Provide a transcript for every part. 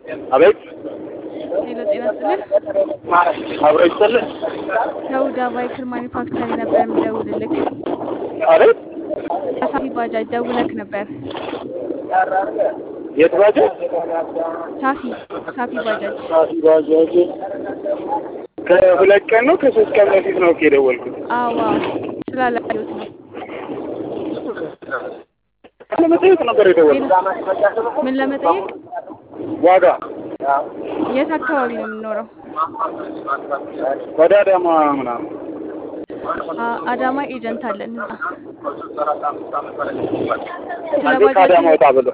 አቤት ሄሎ ጤና ይስጥልኝ። አብሮ ይስጥልኝ። ከሁዳ ባይክል ማኒፋክቸሪ ነበር የምደውልልክ። አቤት ከሳፊ ባጃጅ ደውለክ ነበር። የት ባጃጅ? ሳፊ ሳፊ ባጃጅ ሳፊ ባጃጅ ከሁለት ቀን ነው ከሶስት ቀን በፊት ነው እኮ የደወልኩት። አዋ ስላላየሁት ነው። ለመጠየቅ ነበር የደወልኩት። ምን ለመጠየቅ? ዋጋ የት አካባቢ ነው የምንኖረው? ወደ አዳማ ምናምን አ- አዳማ ኤጀንት አለን እዛ። ስለ አንዴ ባጃጅ ከአዳማ ወጣ ብሎ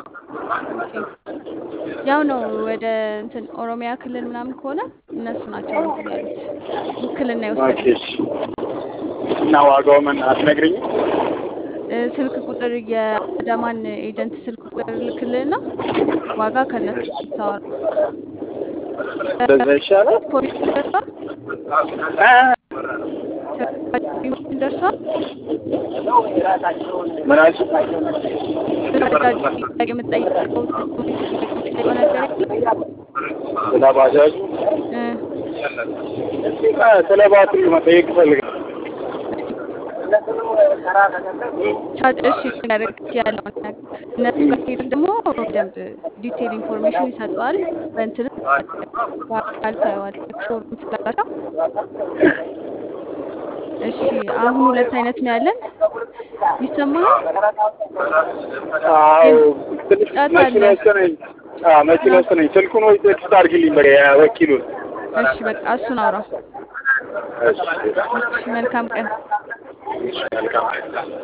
ያው ነው ወደ እንትን ኦሮሚያ ክልል ምናምን ከሆነ እነሱ ናቸው እንትን ያሉት ውክልና ኦኬ ይወስዳል። እሺ። እና ዋጋው ምን አትነግሪኝም? እ፣ ስልክ ቁጥር የአዳማን ኤጀንት ስልክ ቁጥር ልክልህና ዋጋ ከነሱ ታወራ። እንደዛ ይሻላል። ፖሊስ ደርሷል። አ- ኢንፎርሜሽን ደርሷል። ምን አልሽ? ስለ ባጃጅ ጥያቄ የምትጠይቀው የምትጠይቀው ነገር የለም? ስለ ባጃጁ እ፣ አ፣ ስለ ባትሪ መጠየቅ እፈልጋለሁ። ቻርጅ እሺ ያደርግ ያለውን ነገር እነሱ ጋር ሄደን ደግሞ በደንብ ዲቴል ኢንፎርሜሽን ይሰጠዋል። በእንትን በአካል ታየዋለህ ሾሩም ስላላቸው። እሺ አሁን ሁለት አይነት ነው ያለን። ይሰማሃል? አዎ ትንሽ ጫት መኪና አለ። ውስጥ ነኝ። አዎ መኪና ውስጥ ነኝ። ስልኩን ወይ ቴክስት አድርጊልኝ በቃ የወኪሉን። እሺ በቃ እሱን አውራው። እሺ እሺ መልካም ቀን። እሺ መልካም